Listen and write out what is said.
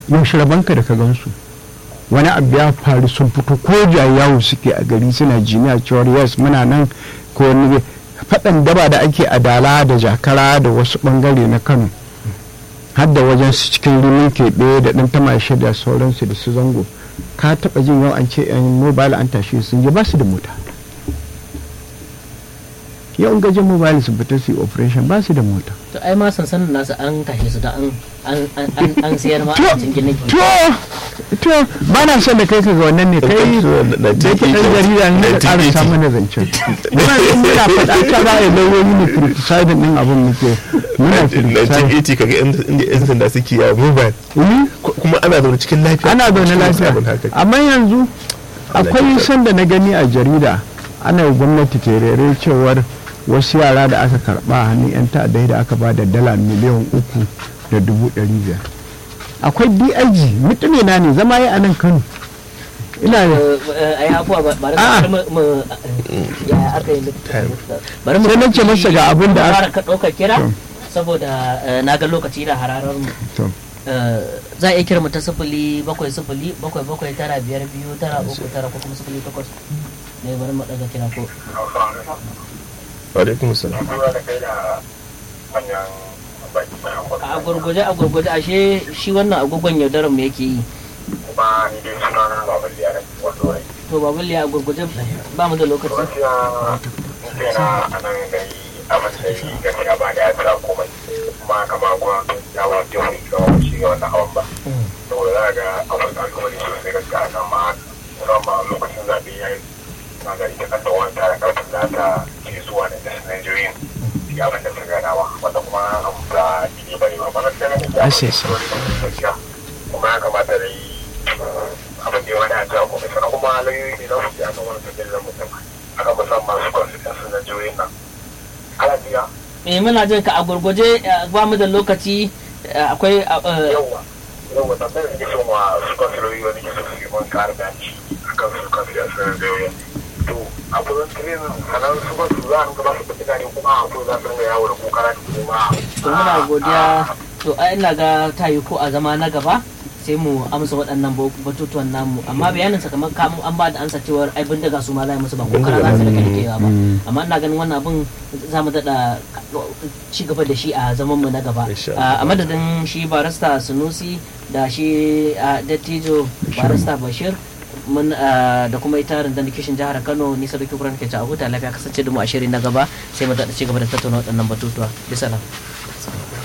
yaushe rabanka da ka gansu wani abu ya faru sun fito ko yawo suke a gari suna jiniya cewar yes muna nan ko wani faɗan daba da ake adala da jakara da wasu ɓangare na kano har da wajen su cikin rimin keɓe da ɗan tamashe da sauransu da su zango ka taɓa jin yau an ce yan mobile an tashi sun je ba su da mota yau in gajin mobile su fita su yi operation ba su da mota to ai ma sansanin nasu an tashe su da an an an an sayar ma to a cikin ginin to to ba na son da kai ka ga wannan ne kai da yake ɗan jarida ne ka ƙara samu na zancen muna in muna faɗa ta za a yi lauyoyi ne criticizing ɗin abin muke muna criticizing 1980 kaga inda inda yan sanda suke yawo mobile Mhm. Ku- kuma ana zaune cikin lafiya ana zaune Cikin lafiya sabon haka. amma yanzu akwai kyauta. sanda na gani a jarida ana yi gwamnati terere cewar wasu yara da aka karba a hannun 'yan ta'addai da aka ba da dala miliyan uku da dubu ɗari biyar akwai dig mutune na ne zama yi a nan kano ina da a yi afuwa ba ba Ah. da mu mu ya aka yi bari mu Sai na ce masa ga abin da aka- fara ka ɗaukar kira To. saboda eh, na ga lokaci da hararar mu to Eh, za a iya kira mu ta sifili bakwai sifili bakwai bakwai tara biyar biyu tara uku tara ko kuma sifili takwas ne bari mu ɗaga kira ko wa alaikum salam a gurguje a gurguje ashe shi wannan agogon yaudarar mu yake yi kuma ni dai suna na baban liya da wato rai to babul ya a gurguje ba mu da lokaci gaskiya ni kai na a nan gari abin da yi gaskiya ba da ya tsira komai kuma kama gwamnati ya wa jihohi ga wani shi ga wannan hawan ba saboda za ga akwai kalubale sosai gaskiya a nan ma musamman lokacin zaɓe ya yi na gari ta kasa wani tare karfin za ta ke zuwa da jasin Najeriya shi abin da ta ganawa wanda kuma an ba ne ba ne ba ba gaskiya na Ashe, gaskiya gaskiya kuma ya kamata da yi abin da ya wani a jiya kuma sannan kuma lauyoyi ne na fusi a kan wani tafiyar da mutum aka musamman su constituency na jihohin nan ana biya eh muna jin ka a gurguje eh, ba mu da lokaci eh, akwai eh, yawwa yawwa tambayar da ke son wa su constituency wani ke so su yi man kare ganci a kan su constituency na jihohin to a kudin tirenin sanar su constituency za a rinka ba su kuɗi ne kuma a kudin za su rinka yawo da kokara da kuma to muna godiya to ai ina ga ta yi ko a zama na gaba sai mu amsa waɗannan bo- batutuwan namu amma bayanin sa kamar kamun an ba da ansa cewar ai bindiga su ma za a yi musu ba ko kara za su rike rikewa ba amma ina ganin wannan abin za mu daɗa ci gaba da shi a zaman mu na gaba Insha a madadin shi barista sunusi da shi a dattijo barista bashir mun ah, da kuma ita rundunar kishin jihar kano nisa da kukuran ke ci a huta lafiya kasance da mu a shiri na gaba sai mu daɗa ci gaba da tattauna waɗannan batutuwa bisa nan